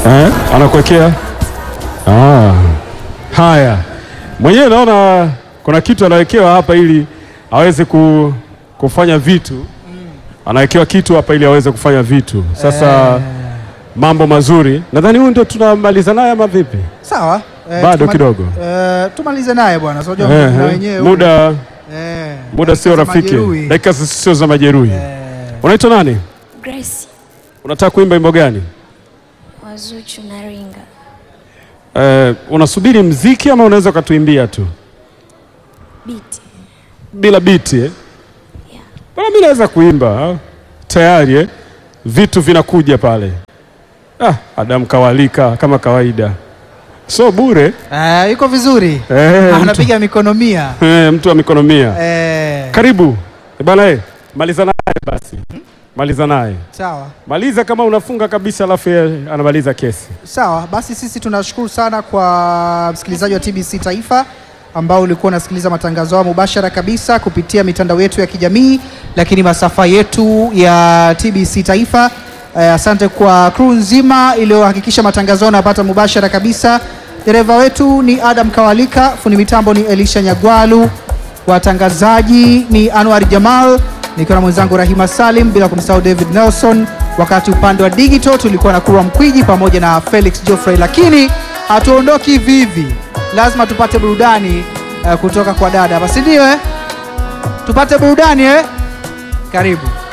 eh, anakuwekea ah. Haya, mwenyewe naona kuna kitu anawekewa hapa ili aweze ku, kufanya vitu, anawekewa kitu hapa ili aweze kufanya vitu. Sasa mambo mazuri, nadhani huyu ndio tunamaliza naye ama vipi? Sawa. eh, Bado tuma- kidogo. eh, tumalize naye bwana. So, unajua Eh, na eh, wenyewe muda eh, muda sio za rafiki, majeruhi. dakika sio za majeruhi. Eh, Unaitwa nani? Grace Unataka kuimba wimbo gani? Wazuchu na Ringa. Eh, unasubiri mziki ama unaweza ukatuimbia tu Biti. bila biti eh? Bwana, mimi naweza kuimba ah. tayari eh? Vitu vinakuja pale. Ah, Adam kawalika kama kawaida, so bure eh, yuko vizuri eh, mtu, anapiga mikono mia eh, mtu wa mikono mia. eh, Karibu Eh, bana, eh, maliza naye basi, maliza naye, sawa maliza kama unafunga kabisa, alafu yeye anamaliza kesi. sawa. Basi sisi tunashukuru sana kwa msikilizaji wa TBC Taifa ambao ulikuwa unasikiliza matangazo haya mubashara kabisa kupitia mitandao yetu ya kijamii, lakini masafa yetu ya TBC Taifa. Eh, asante kwa crew nzima iliyohakikisha matangazo haya yanapata mubashara kabisa. Dereva wetu ni Adam Kawalika, fundi mitambo ni Elisha Nyagwalu, watangazaji ni Anwar Jamal nikiwa na mwenzangu Rahima Salim, bila kumsahau David Nelson. Wakati upande wa digital tulikuwa na Kurwa Mkwiji pamoja na Felix Geoffrey, lakini hatuondoki hivi hivi, lazima tupate burudani eh, kutoka kwa dada, basi ndio eh? Tupate burudani eh? Karibu.